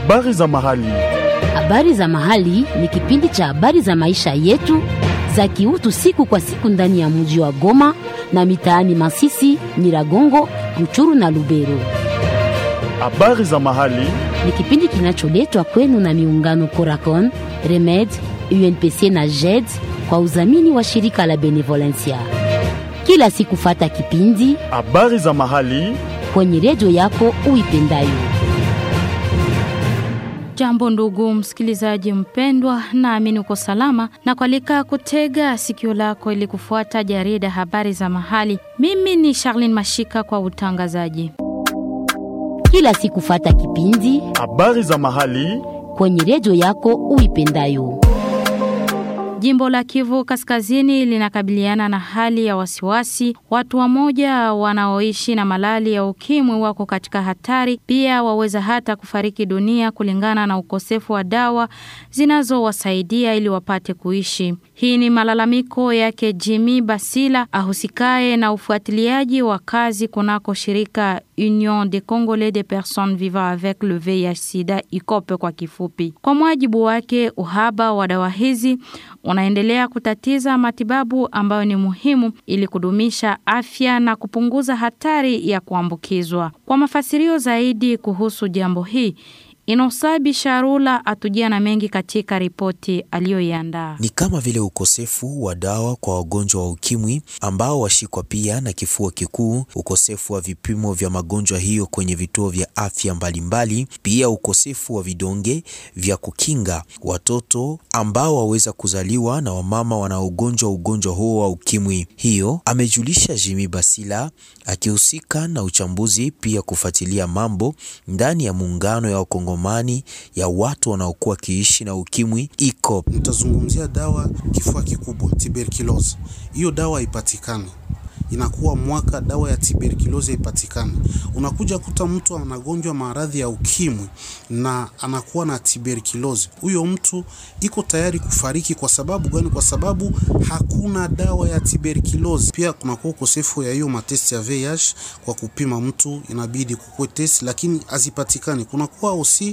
Habari za mahali. Habari za mahali ni kipindi cha habari za maisha yetu za kiutu siku kwa siku ndani ya mji wa Goma na mitaani Masisi, Nyiragongo, Ruchuru na Lubero. Habari za mahali. Ni kipindi kinacholetwa kwenu na miungano Coracon, Remed, UNPC na JED kwa udhamini wa shirika la Benevolencia. Kila siku fata kipindi Habari za mahali. kwenye redio yako uipendayo. Jambo ndugu msikilizaji mpendwa, naamini uko salama na kualika kutega sikio lako ili kufuata jarida habari za mahali. Mimi ni Charlene Mashika kwa utangazaji. Kila siku fata kipindi Habari za mahali. kwenye redio yako uipendayo. Jimbo la Kivu Kaskazini linakabiliana na hali ya wasiwasi. Watu wamoja wanaoishi na malali ya ukimwi wako katika hatari, pia waweza hata kufariki dunia kulingana na ukosefu wa dawa zinazowasaidia ili wapate kuishi. Hii ni malalamiko yake Jimmy Basila ahusikaye na ufuatiliaji wa kazi kunako shirika Union des Congolais des personnes vivant avec le VIH/SIDA ICOPE kwa kifupi. Kwa mujibu wake, uhaba wa dawa hizi unaendelea kutatiza matibabu ambayo ni muhimu ili kudumisha afya na kupunguza hatari ya kuambukizwa. Kwa mafasirio zaidi kuhusu jambo hii, Inosabi Sharula atujia na mengi katika ripoti aliyoiandaa. ni kama vile ukosefu wa dawa kwa wagonjwa wa ukimwi ambao washikwa pia na kifua kikuu, ukosefu wa vipimo vya magonjwa hiyo kwenye vituo vya afya mbalimbali, pia ukosefu wa vidonge vya kukinga watoto ambao waweza kuzaliwa na wamama wanaogonjwa ugonjwa huo wa ukimwi. Hiyo amejulisha Jimmy Basila akihusika na uchambuzi pia kufuatilia mambo ndani ya muungano ya wakongomani ya watu wanaokuwa wakiishi na ukimwi ICOP. Nitazungumzia dawa kifua kikubwa tuberculosis. Hiyo dawa haipatikani, inakuwa mwaka dawa ya tuberculosis haipatikani. Unakuja kuta mtu anagonjwa maradhi ya ukimwi na anakuwa na tuberculosis, huyo mtu iko tayari kufariki. Kwa sababu gani? Kwa sababu hakuna dawa ya tuberculosis. Pia kunakuwa ukosefu ya hiyo matesti ya VIH kwa kupima mtu, inabidi kukue test, lakini hazipatikani. Kunakuwa osi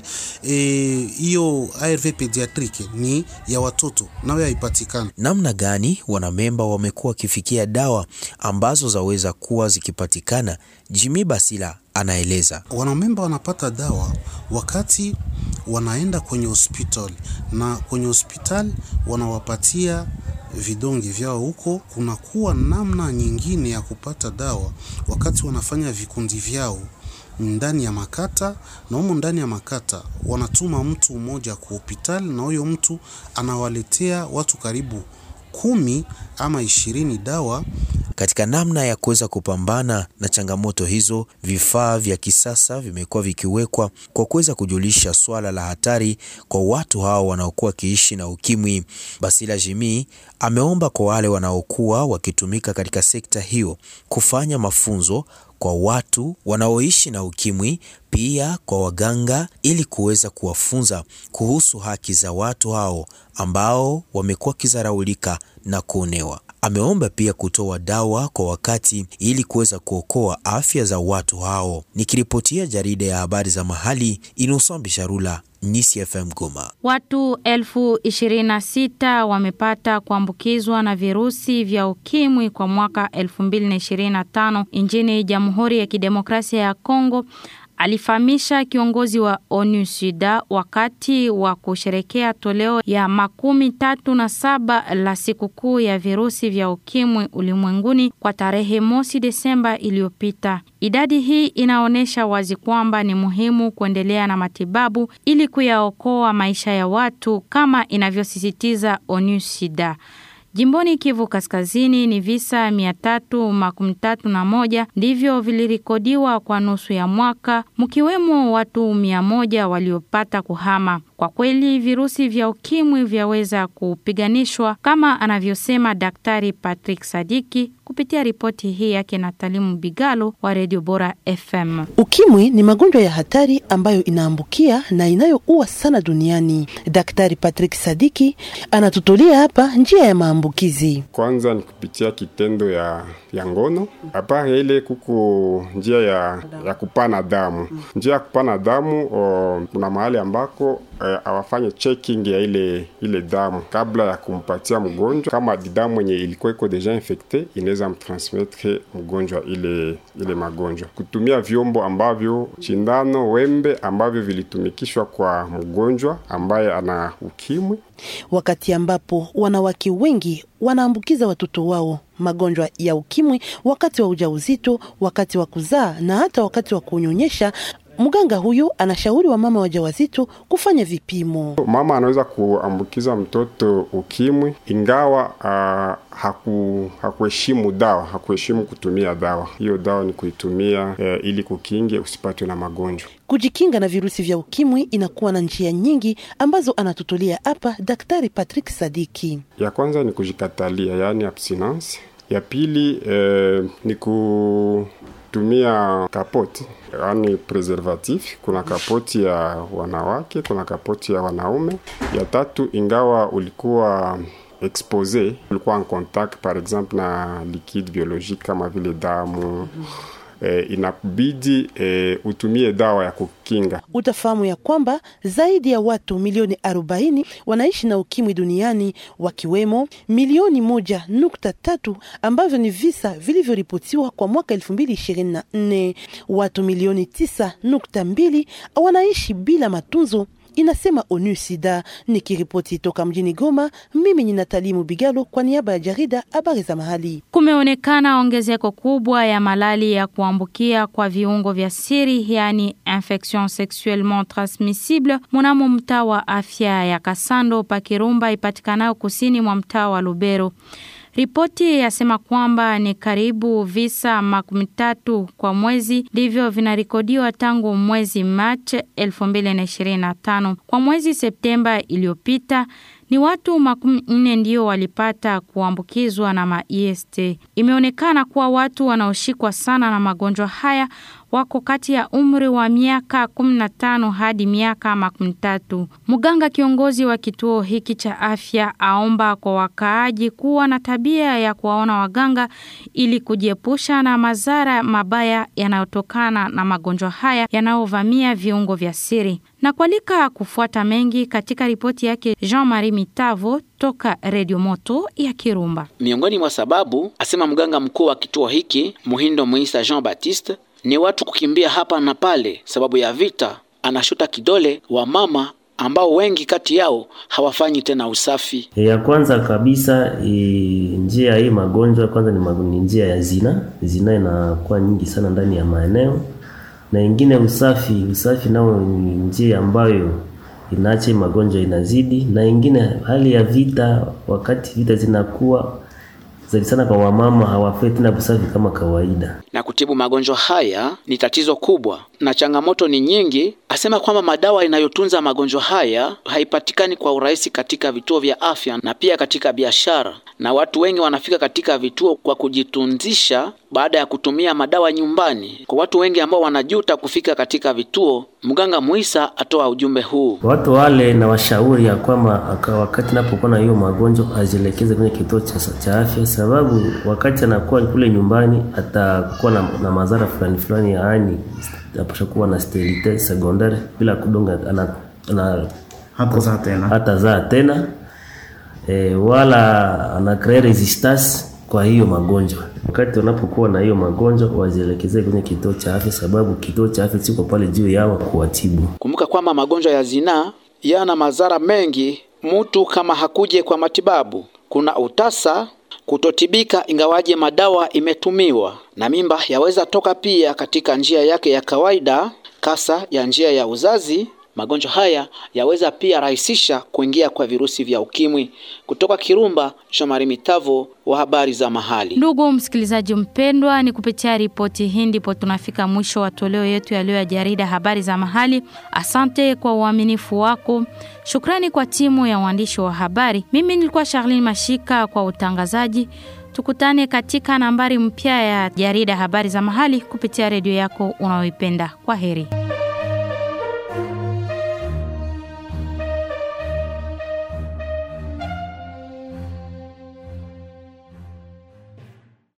hiyo eh, ARV pediatrique ni ya watoto, nayo haipatikani. Namna gani wanamemba wamekuwa wakifikia dawa ambazo zaweza kuwa zikipatikana? Jimmy Basila anaeleza. wanamemba wanapata dawa wakati wanaenda kwenye hospitali na kwenye hospitali wanawapatia vidonge vyao huko. Kunakuwa namna nyingine ya kupata dawa wakati wanafanya vikundi vyao ndani ya makata, na humo ndani ya makata wanatuma mtu mmoja kwa hospitali, na huyo mtu anawaletea watu karibu kumi ama ishirini dawa Katika namna ya kuweza kupambana na changamoto hizo, vifaa vya kisasa vimekuwa vikiwekwa kwa kuweza kujulisha swala la hatari kwa watu hao wanaokuwa wakiishi na ukimwi. Basila Jimi ameomba kwa wale wanaokuwa wakitumika katika sekta hiyo kufanya mafunzo kwa watu wanaoishi na ukimwi, pia kwa waganga, ili kuweza kuwafunza kuhusu haki za watu hao ambao wamekuwa wakizaraulika na kuonewa. Ameomba pia kutoa dawa kwa wakati ili kuweza kuokoa afya za watu hao. Nikiripotia jarida ya habari za mahali, Innocent Bisharula, Nisi FM Goma. Watu elfu ishirini na sita wamepata kuambukizwa na virusi vya ukimwi kwa mwaka 2025 nchini Jamhuri ya Kidemokrasia ya Kongo, alifahamisha kiongozi wa ONU SIDA wakati wa kusherekea toleo ya makumi tatu na saba la sikukuu ya virusi vya ukimwi ulimwenguni kwa tarehe mosi Desemba iliyopita. Idadi hii inaonyesha wazi kwamba ni muhimu kuendelea na matibabu ili kuyaokoa maisha ya watu kama inavyosisitiza ONU SIDA. Jimboni Kivu Kaskazini ni visa 331 ndivyo vilirikodiwa kwa nusu ya mwaka, mkiwemo watu 100 waliopata kuhama. Kwa kweli virusi vya ukimwi vyaweza kupiganishwa kama anavyosema Daktari Patrick Sadiki kupitia ripoti hii yake na Talimu Bigalo wa Radio Bora FM. Ukimwi ni magonjwa ya hatari ambayo inaambukia na inayoua sana duniani. Daktari Patrick Sadiki anatutolia hapa njia ya maambukizi. Kwanza ni kupitia kitendo ya, ya ngono. Apare ile kuko njia ya, ya kupana damu. Njia ya kupana damu kuna mahali ambako awafanye checking ya ile ile damu kabla ya kumpatia mgonjwa. Kama damu yenye ilikuwa iko deja infecte inaweza mtransmettre mgonjwa ile ile magonjwa, kutumia vyombo ambavyo chindano, wembe ambavyo vilitumikishwa kwa mgonjwa ambaye ana ukimwi. Wakati ambapo wanawake wengi wanaambukiza watoto wao magonjwa ya ukimwi wakati wa ujauzito, wakati wa kuzaa na hata wakati wa kunyonyesha. Mganga huyu anashauri wa mama wajawazito kufanya vipimo. Mama anaweza kuambukiza mtoto ukimwi ingawa uh, haku hakuheshimu dawa, hakuheshimu kutumia dawa. Hiyo dawa ni kuitumia uh, ili kukinge usipatwe na magonjwa. Kujikinga na virusi vya ukimwi inakuwa na njia nyingi ambazo anatutolia hapa Daktari Patrick Sadiki. Ya kwanza ni kujikatalia, yaani abstinence. Ya pili eh, ni kutumia kapoti yaani preservatif. Kuna kapoti ya wanawake, kuna kapoti ya wanaume. Ya tatu, ingawa ulikuwa expose, ulikuwa en contact par exemple na liquide biologique kama vile damu eh, inakubidi eh, utumie dawa ya kukinga. Utafahamu ya kwamba zaidi ya watu milioni 40 wanaishi na ukimwi duniani, wakiwemo milioni moja nukta tatu ambavyo ni visa vilivyoripotiwa kwa mwaka 2024. Watu milioni tisa nukta mbili wanaishi bila matunzo inasema ONU Sida. Nikiripoti toka mjini Goma, mimi ni Natali Mubigalo kwa niaba ya jarida habari za mahali. Kumeonekana ongezeko kubwa ya malali ya kuambukia kwa viungo vya siri, yani infection sexuellement transmissible mnamo mtaa wa afya ya Kasando Pakirumba ipatikanayo kusini mwa mtaa wa Lubero. Ripoti yasema kwamba ni karibu visa makumi tatu kwa mwezi ndivyo vinarekodiwa tangu mwezi Machi 2025. Kwa mwezi Septemba iliyopita ni watu makumi nne ndio walipata kuambukizwa na ma-EST. Imeonekana kuwa watu wanaoshikwa sana na magonjwa haya wako kati ya umri wa miaka 15 hadi miaka makumi tatu. Mganga kiongozi wa kituo hiki cha afya aomba kwa wakaaji kuwa na tabia ya kuwaona waganga ili kujiepusha na madhara mabaya yanayotokana na magonjwa haya yanayovamia viungo vya siri. Na kualika kufuata mengi katika ripoti yake Jean-Marie Mitavo toka Radio Moto ya Kirumba. Miongoni mwa sababu, asema mganga mkuu wa kituo hiki Muhindo Muisa Jean Baptiste, ni watu kukimbia hapa na pale sababu ya vita. Anashuta kidole wa mama ambao wengi kati yao hawafanyi tena usafi. Ya kwanza kabisa e, njia ya hii magonjwa kwanza ni, magonjwa, ni njia ya zina. Zina inakuwa nyingi sana ndani ya maeneo, na ingine usafi. Usafi nao ni njia ambayo inaacha magonjwa inazidi, na ingine hali ya vita. Wakati vita zinakuwa zaidi sana kwa wamama hawafai tena usafi kama kawaida. Na kutibu magonjwa haya ni tatizo kubwa na changamoto ni nyingi. Asema kwamba madawa inayotunza magonjwa haya haipatikani kwa urahisi katika vituo vya afya na pia katika biashara, na watu wengi wanafika katika vituo kwa kujitunzisha baada ya kutumia madawa nyumbani. Kwa watu wengi ambao wanajuta kufika katika vituo, mganga Muisa atoa ujumbe huu. Watu wale na washauri ya kwamba wakati napokuwa na hiyo magonjwa azielekeze kwenye kituo cha, cha afya, sababu wakati anakuwa kule nyumbani atakuwa na, na madhara fulani fulani, yaani apasha kuwa na sterilite secondaire bila kudonga ana, ana, hata zaa tena, hata zaa tena e, wala ana create resistance kwa hiyo magonjwa. Wakati wanapokuwa na hiyo magonjwa wazielekeze kwenye kituo cha afya, sababu kituo cha afya siko pale juu yao kuwatibu. Kumbuka kwamba magonjwa ya zinaa yana madhara mengi mtu kama hakuje kwa matibabu. Kuna utasa, kutotibika ingawaje madawa imetumiwa, na mimba yaweza toka pia katika njia yake ya kawaida, kasa ya njia ya uzazi Magonjwa haya yaweza pia rahisisha kuingia kwa virusi vya ukimwi. Kutoka Kirumba, Shomari Mitavo wa habari za mahali. Ndugu msikilizaji mpendwa, ni kupitia ripoti hii ndipo tunafika mwisho wa toleo yetu ya leo ya jarida habari za mahali. Asante kwa uaminifu wako. Shukrani kwa timu ya waandishi wa habari. Mimi nilikuwa Charlene Mashika kwa utangazaji. Tukutane katika nambari mpya ya jarida habari za mahali kupitia redio yako unayoipenda. Kwa heri.